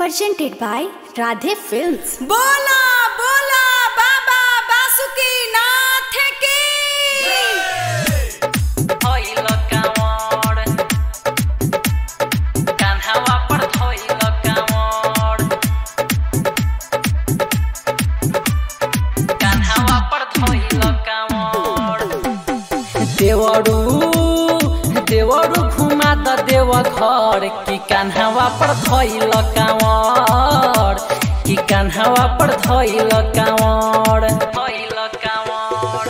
presented by Radhe Films. बोला बोला बाबा बासुकी नाथ की धोइल काँवर कान्हावा पर धोइल काँवर कान्हावा पर धोइल काँवर देवरू देवरू घुमा त देव घर कि कान्हावा पर धोइल काँवर कि कान्हावा पर धोइल काँवर धोइल काँवर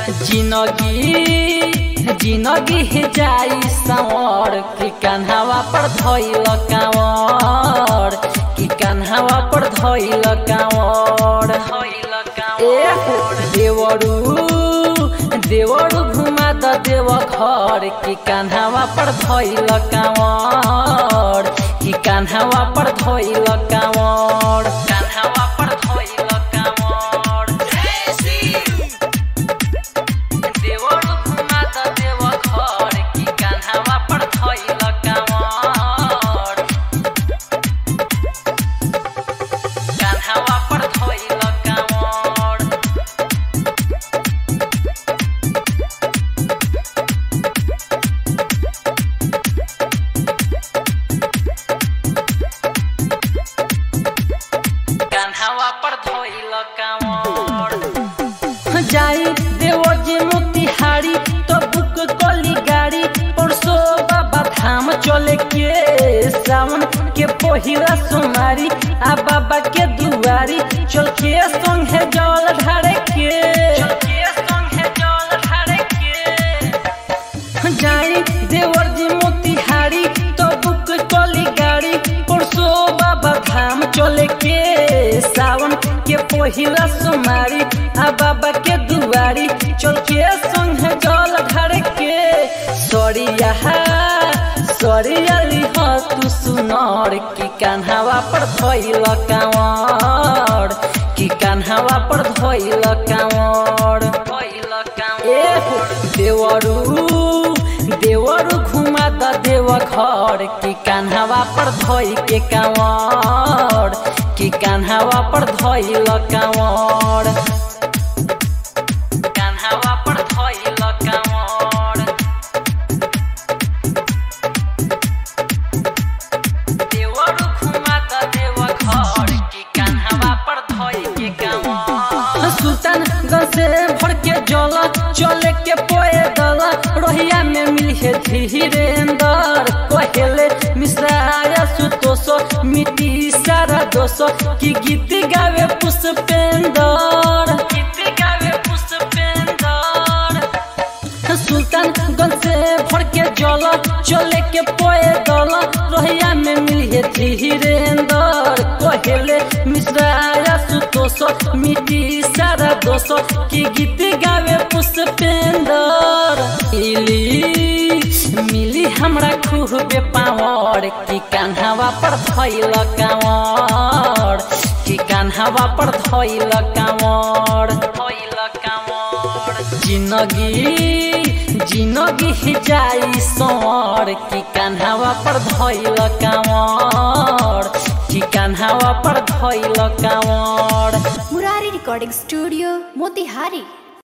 जिनगी जिनगी जाई सावर कि कान्हावा पर धोइल काँवर कि कान्हावा पर धोइल काँवर धोइल काँवर देवरू देवरू घुमा द देव घर कि कान्हावा पर धोइल काँवर कि कान्हावा पर धोइल काँवर कान्हावा पर धोइल काँवर देवरू घुमा द देव घर कि कान्हावा पर धोइल काँवर कान्हावा पर धोइल काँवर कान्हावा पर धोइल काँवर जाई देवर जी मोतिहारी तो बुक कली गाड़ी परसो बाबा धाम चले के सावन के पहिला सोमारी आ बाबा के दुआरी चल के संग है जल ढारे के चल के संग है जल ढारे के जाई देवर जी मोतिहारी तो बुक कली गाड़ी परसो बाबा धाम चले के सावन के पहिला सोमारी आ बाबा के दुआरी चल के संग जल ढार के सरिया सरिया लिह तू सुनर कि कान्हावा पर धोइल काँवर कि कान्हावा पर धोइल काँवर धोइल काँवर देवरू देवरू घुमा द देव घर कि कान्हावा पर धोइ के काँवर कि कान्हावा पर धोइल काँवर कान्हावा पर धोइल काँवर देवरू घुमा द देव घर कि कान्हावा पर धोइ के काँवर सुल्तान से भर के जल चले के पोए दल रोहिया में मिले धीरेन्द्र कहेले मिश्राया सुतोष मिट्टी सारा दोष की गीत गावे पुष्पेंद्र गीत गावे पुष्पेंद्र सुल्तान से भर के जल चले के पोए दल रोहिया में मिले धीरेन्द्र कहेले मिश्राया सुतोष मिट्टी सारा दोष की गीत गावे पुष्पेंद्र मिली मिली हमरा खूबे पावर कि कान्हावा पर धैल काँवर कि कान्हावा पर धैल काँवर धैल काँवर जिनगी जिनगी जाई सर कि कान्हावा पर धैल काँवर कि कान्हावा पर धैल काँवर Murari Recording Studio, Motihari.